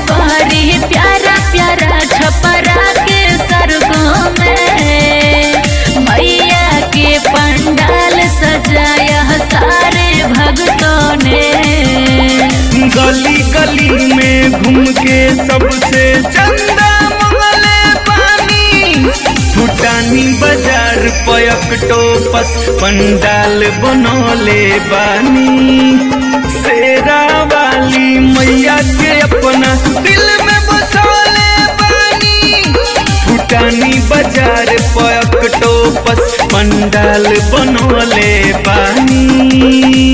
करी प्यारा प्यारा छपरा के सरगों में मैया के पंडाल सजाया सारे भक्तों ने गली गली में घूम के सबसे चंदा मंगले पानी भूटानी बाजार पयकटो पस पंडाल बनौले बानी शेरा वाली मैया के अपना दिल में बसौले बानी भूटानी बाजार पयकटो पस पंडाल बनौले बानी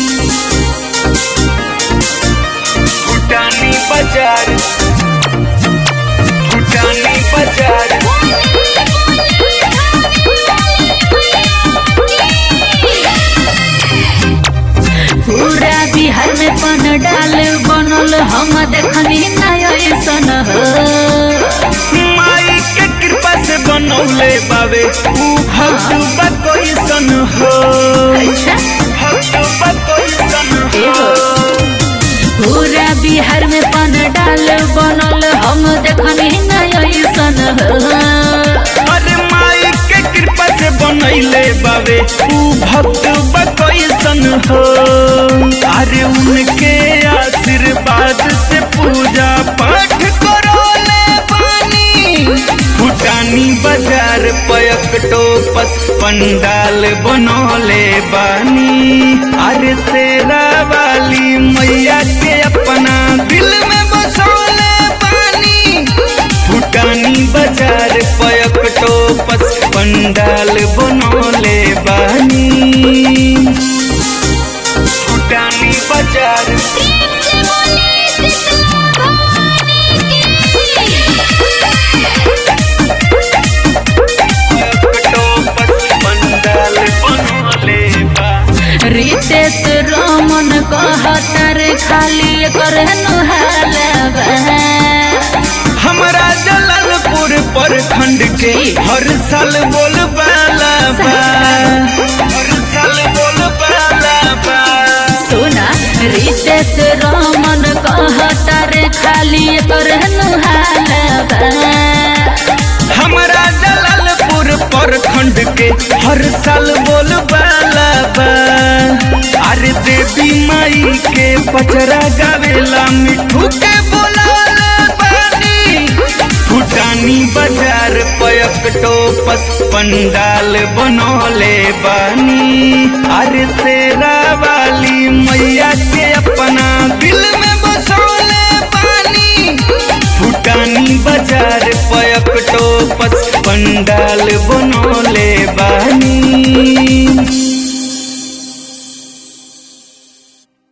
भूटानी बाजार भूटानी बाजार पूरा बिहार में पंडाल बनल हम देखनी नयसन हो माई के कृपा से बनौले बावे ऊ भक्त बा कैसन हो अच्छा भक्त बा कैसन हो पूरा बिहार में पंडाल बनल हम देखनी नयसन हो अरे माई के कृपा से बनैले बावे ऊ भक्त बा कैसन हो अरे उनके आशीर्वाद से पूजा पाठ करोले बानी भूटानी बाजार पयकटो पस पंडाल बनौले बानी अरे शेरा वाली मैया के अपना दिल में बसौले बानी भूटानी बाजार पयकटो पस पंडाल बनौले बानी भूटानी बाजार पयकटो पस पंडाल बनौले बा रितेश रमन कहतर खाली कर नुहालबा हमरा जलालपुर प्रखंड के हर साल बोल बाला बा हर साल बोल बाला बा सुना रितेश रमन कहतर खाली कर नुहालबा हमरा जलालपुर प्रखंड के हर साल बोल बाला बा अरे देवी माई के पचरा गावेला मिठू के बोलाला बानी भूटानी बाजार पयकटो पस पंडाल बनौले बानी अरे शेरा वाली मैया के